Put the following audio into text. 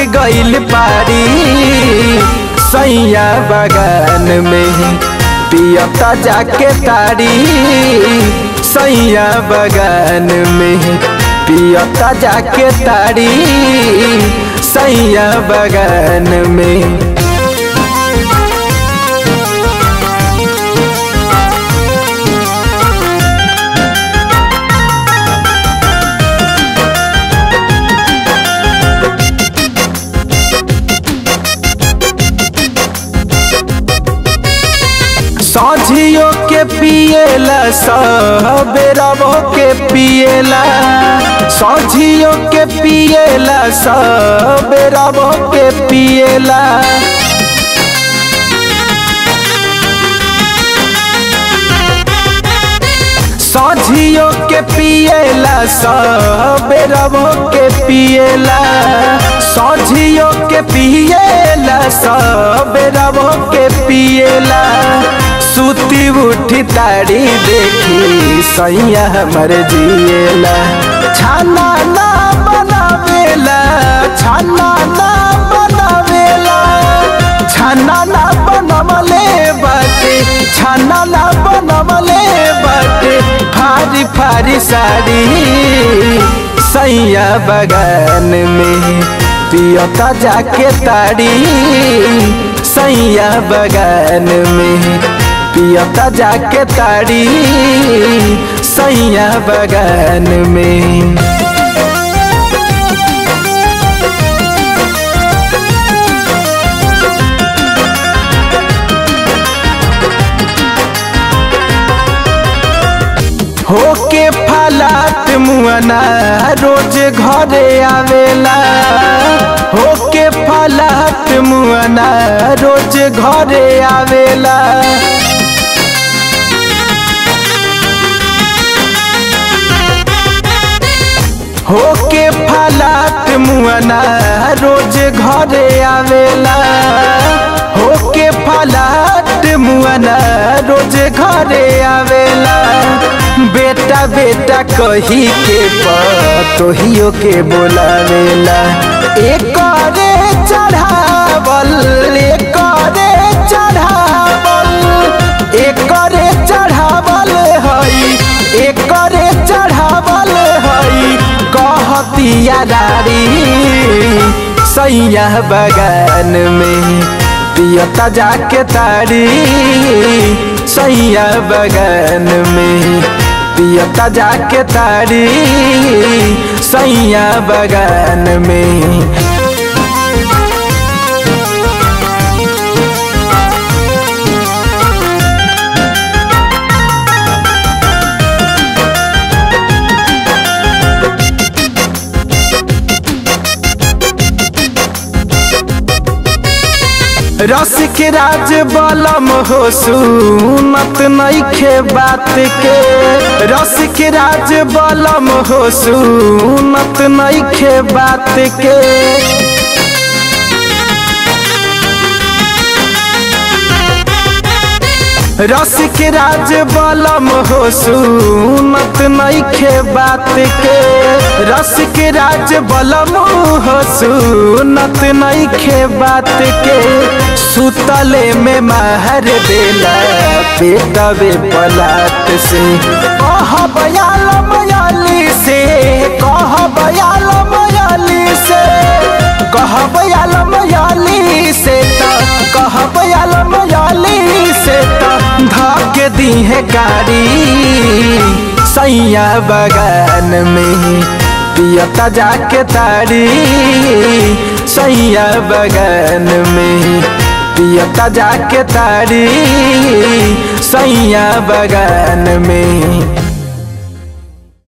गइल पारी सैया बगान में पियता जाके तारी सैया बगान में पियता जाके तारी सैया बगान में साझियो के पिएला सबेरबो के पिएला साझियो के पिएला सबेरबो के पिएला साझियो के पिएला सबेरबो के पिएला साझियो के पिएला सबेरबो के पिएला सुती उठी तारी देखी सैया हमर जिएला छाना ना बनावेला छाना ना बनावेला छाना ना बनवले बाटे छाना ना बनवले बाटे फारी फारी साड़ी सैया बगान में पियता जाके ताड़ी सैया बगान में पियता जाके ताड़ी सैया बगान में होके फलात मुआना रोज घरे आवेला होके फलात मुआना रोज घरे आवेला होके फलात मुआना रोज घरे आवेला होके फलात मुआना रोज घरे आवेला बेटा बेटा कही के पतोहियो के बोलावेला एक रे चढ़ावल एक रे चढ़ावल एक रे चढ़ावल हई एक रे चढ़ावल हई कहतिया दारी सैया बगान में पियता जाके तारी सैया बगान में पियता जाके तारी सैया बगान में रस के राज बलम हो सुनत नईखे बात के रस के राज बलम हो सुनत नईखे बात के रस के राज बलम हो सुनत नईखे बात के रस के राज बलम हो सुनत नईखे बात के सुतले में महर देला पेटवे पलाट से कह बयाल मयाली से कह बयाल मयाली से कह बयाल मयाली से कह बयाल मयाली से धाके दी है गाड़ी सैया बगान में पियता जाके तारी सैया बगान में पियता जाके तारी सैया बगान में